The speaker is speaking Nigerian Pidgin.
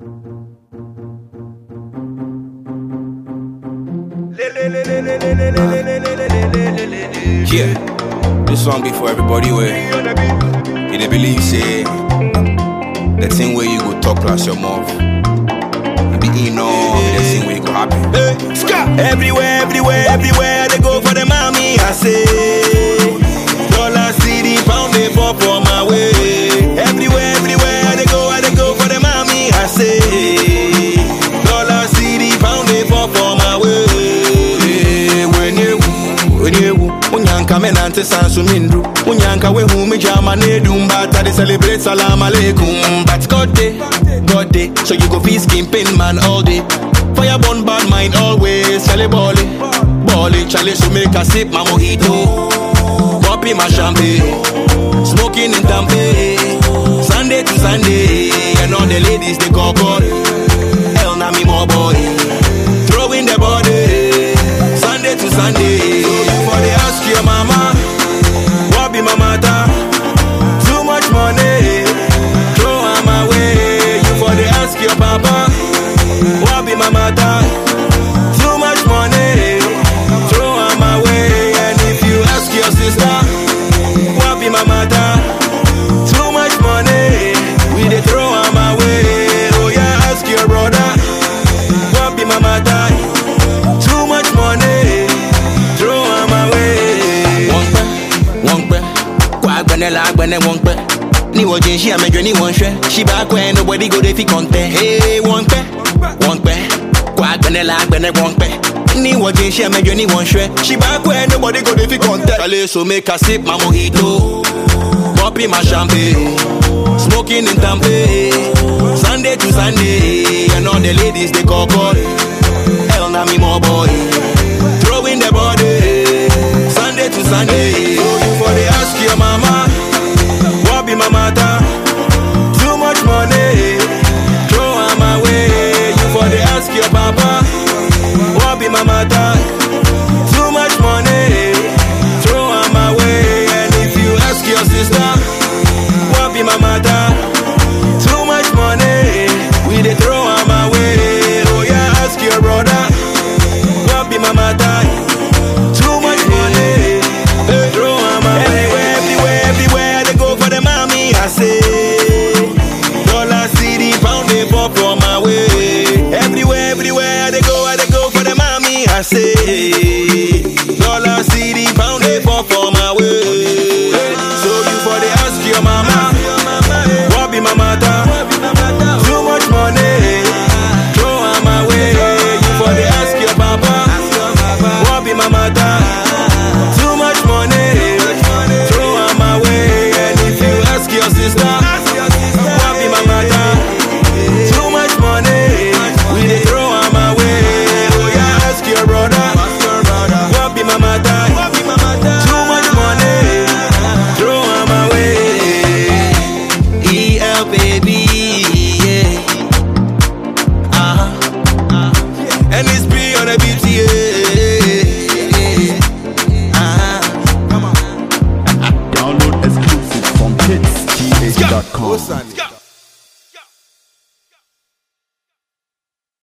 Yeah, this song be for everybody where you dey believe say the thing where you go talk plus your mouth. You be in all the thing where you go happy. Hey, ska! Everywhere, everywhere, everywhere they go for the mommy. I say, dollar, city, pound, they fall for my way. Everywhere, everywhere they go, I they go for the mommy. I say, dollar, city, pound, they fall for my way. When you, when you, unyanka menante sansu mindru. Unyanka we hu me jama ne dumbata they celebrate salam alaikum. But God day, God day, so you go feel skin pain man all day. Fire burn bad mind always, Charlie Bolly, Bolly, Charlie so make a sip my mojito, popping my champagne, smoking in Tampa, Sunday to Sunday, and all the ladies they call God, hell na me more boy, throwing the body, Sunday to Sunday, for the ask your mama, what be my matter, too much money, throw am away, you for the ask your papa. What be my matter? Too much money, throw am away. And if you ask your sister, what be my matter? Too much money, we dey throw am away. Oh yeah, ask your brother, what be my matter? Too much money, throw am away. Wọ́n pẹ́, wọ́n pẹ́, kó agbẹ́nẹ́ la agbẹ́nẹ́ wọ́n pẹ́. Ní wọ́n jẹ́ ṣí àmẹ́jọ ní wọ́n ṣẹ́, ṣí bá kọ́ ẹ nobody go dey fi kọ́ńtẹ́. Hey, wọ́n pẹ́, wọ́n pẹ́, kó agbẹ́nẹ́ la agbẹ́nẹ́ wọ́n pẹ́. Ní wọ́n jẹ́ ṣí àmẹ́jọ ní wọ́n ṣẹ́, ṣí bá kọ́ ẹ nobody go dey fi kọ́ńtẹ́. Ṣàlẹ̀ so make I sip my mojito, popping my champagne, smoking in Tampa, Sunday to Sunday, and all the ladies they call call.